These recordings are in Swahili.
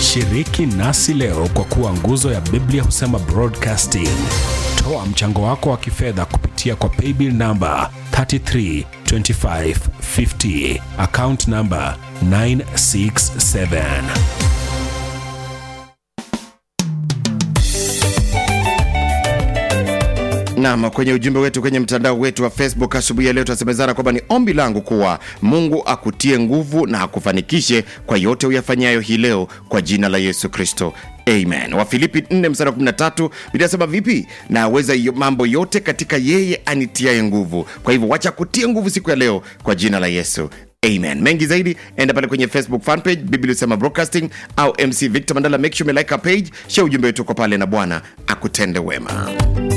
Shiriki nasi leo kwa kuwa nguzo ya Biblia husema broadcasting. Toa mchango wako wa kifedha kupitia kwa paybill namba 332550 account namba 967. Naam, kwenye ujumbe wetu kwenye mtandao wetu wa Facebook asubuhi ya leo tunasemezana kwamba ni ombi langu kuwa Mungu akutie nguvu na akufanikishe kwa yote uyafanyayo hii leo kwa jina la Yesu Kristo. Amen. Wafilipi 4 mstari wa 13 Biblia inasema vipi? Naweza yo- mambo yote katika yeye anitiaye nguvu. Kwa hivyo wacha kutie nguvu siku ya leo kwa jina la Yesu. Amen. Mengi zaidi enda pale kwenye Facebook fan page Biblia Usema Broadcasting au MC Victor Mandala, make sure umelike our page, share ujumbe wetu kwa pale, na Bwana akutende wema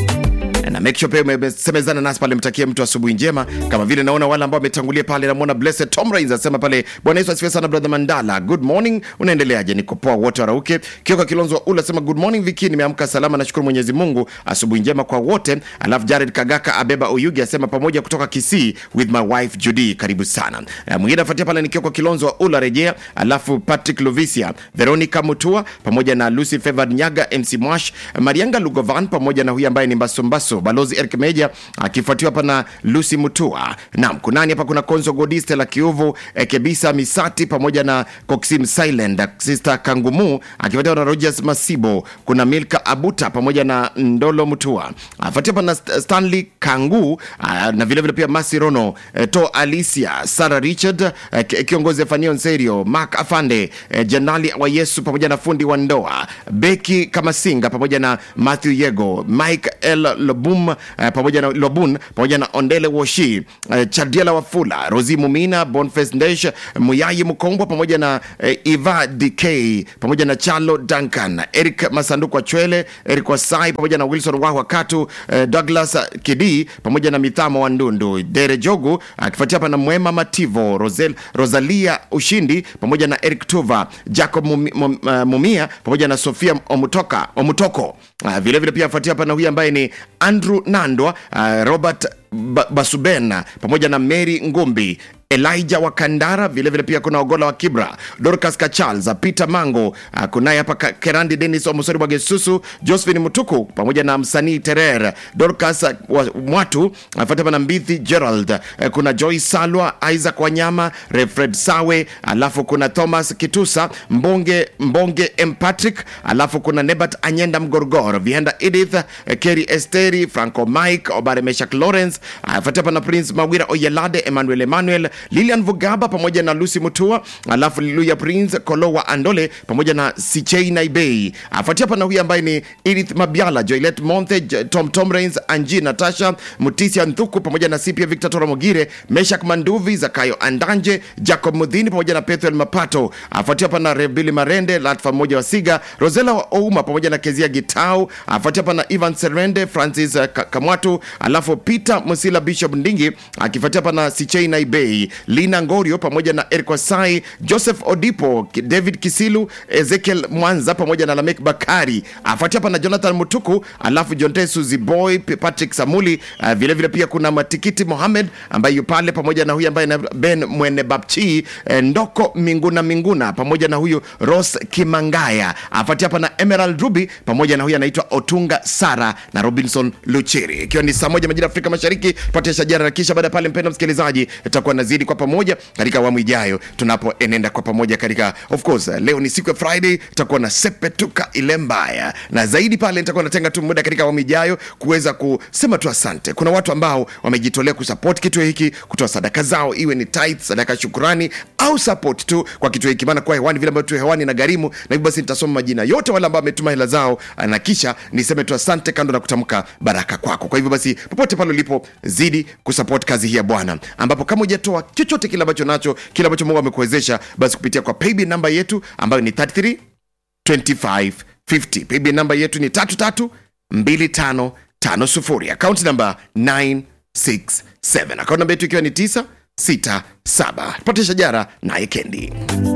na make sure pia umesemezana nasi pale, mtakie mtu asubuhi njema, kama vile naona wale ambao wametangulia pale. Namwona Blessed Tom Rains asema pale, Bwana Yesu asifiwe sana brother Mandala, good morning, unaendeleaje? Niko poa, wote warauke. Kioka Kilonzo wa Ula asema good morning Viki, nimeamka salama, nashukuru Mwenyezi Mungu, asubuhi njema kwa wote. Alafu Jared Kagaka Abeba Oyugi asema pamoja kutoka Kisii with my wife Judy, karibu sana. Eh, Mwingine afuatia pale ni Kioka Kilonzo wa Ula rejea, alafu Patrick Lovisia, Veronica Mutua pamoja na Lucy Favored Nyaga, MC Mwash, Marianga Lugovan pamoja na huyu ambaye ni Mbasombaso balozi Eric Meja akifuatiwa hapa na Lucy Mutua. Naam, kunani hapa? Kuna Konzo Godiste la Kiuvu, eh, Kebisa Misati pamoja na Coxim Silent, Sister Kangumu akifuatiwa na Rogers Masibo. Kuna Milka Abuta pamoja na Ndolo Mutua afuatiwa hapa na St- Stanley Kangu ah, na vile vile pia Masi Rono, eh, To Alicia, Sarah Richard, eh, ki- kiongozi Fanio Nserio, Mark Afande, eh, Janali wa Yesu pamoja na fundi wa ndoa Beki Kamasinga pamoja na Matthew Yego, Mike L Lobum eh, pamoja na Lobun pamoja na Ondele Woshi, eh, Chadiela Wafula, Rosi Mumina, Boniface Ndesh, Muyayi Mkombwa pamoja na eh, Eva DK pamoja na Chalo Duncan, Eric Masanduku wa Chwele, Eric Wasai pamoja na Wilson Wahwa Katu, eh, Douglas Kidi pamoja na Mithamo wa Ndundu, Dere Jogu akifuatia hapa na Mwema Mativo, Rosel, Rosalia Ushindi pamoja na Eric Tuva, Jacob Mumi- Mum- eh, Mumia pamoja na Sofia Omutoka, Omutoko. Uh, vile vile pia afuatia hapa na huyu ambaye ni Andrew Nandwa, uh, Robert ba Basuben pamoja na Mary Ngumbi Elijah wa Kandara, vilevile vile pia kuna Ogola wa Kibra, Dorcas Kachalz, Peter Mango, uh, kunaye hapa Ka- Kerandi Dennis Omosori wa Gesusu, Josephine Mutuku pamoja na msanii Terer, Dorcas uh, wa Mwatu, afuata hapa na Mbithi Gerald, uh, kuna Joy Salwa, Isaac Wanyama, Refred Sawe, alafu kuna Thomas Kitusa, Mbonge Mbonge M Patrick, alafu kuna Nebat Anyenda Mgorgor, Vienda Edith, uh, Kerry Esteri, Franco Mike, Obare Meshak Lawrence, afuatia hapa na Prince Mawira Oyelade, Emmanuel Emmanuel, Lilian Vugaba pamoja na Lucy Mutua, alafu Luya Prince Kolowa Andole pamoja na Sichei Naibei. Afuatia hapa na huyu ambaye ni Edith Mabiala, Joylet Monthe, J- Tom Tom Rains, Angie Natasha, Mutisia Nthuku pamoja na Sipia Victor Tora Mogire, Meshak Manduvi, Zakayo Andanje, Jacob Mudhini pamoja na Pethuel Mapato. Afuatia hapa na Rebili Marende, Latfa mmoja wa Siga, Rosela wa Ouma pamoja na Kezia Gitau. Afuatia hapa na Ivan Serende, Francis uh, Ka- Kamwatu, alafu Peter Musila Bishop Ndingi akifuatia hapa na Sichei Naibei, Lina Ngorio pamoja na Eric Wasai, Joseph Odipo, Ki- David Kisilu, Ezekiel Mwanza pamoja na Lamek Bakari. Afuatia hapa na Jonathan Mutuku, alafu Jonte Suzy Boy, P- Patrick Samuli, uh, vile vile pia kuna Matikiti Mohamed ambaye yu pale pamoja na huyu ambaye na Ben Mwene Bapchi, eh, Ndoko Minguna Minguna pamoja na huyu Ros Kimangaya. Afuatia hapa na Emerald Ruby pamoja na huyu anaitwa Otunga Sara na Robinson Luchiri, ikiwa ni saa moja majira ya Afrika Mashariki. Tupate shajara na kisha baada ya pale, mpendwa msikilizaji, tutakuwa nazidi kwa pamoja katika awamu ijayo tunapoenenda kwa pamoja katika, of course, leo ni siku ya Friday, tutakuwa na sepetuka ile mbaya, na zaidi pale nitakuwa natenga tu muda katika awamu ijayo kuweza kusema tu asante. Kuna watu ambao wamejitolea kusupport kituo hiki, kutoa sadaka zao, iwe ni tithe, sadaka ya shukurani au support tu kwa kituo hiki, maana kwa hewani vile ambavyo tu hewani na gharimu, na hivyo basi nitasoma majina yote wale ambao wametuma hela zao, na kisha niseme tu asante, kando na kutamka baraka kwako. Kwa hivyo basi, popote pale ulipo, zidi kusupport kazi hii ya Bwana, ambapo kama hujatoa chochote kile ambacho nacho, kile ambacho Mungu amekuwezesha, basi kupitia kwa paybill namba yetu ambayo ni 33 2550 paybill namba yetu ni 332550 akaunti namba 967 akaunti namba yetu ikiwa ni 967 pate shajara naye kendi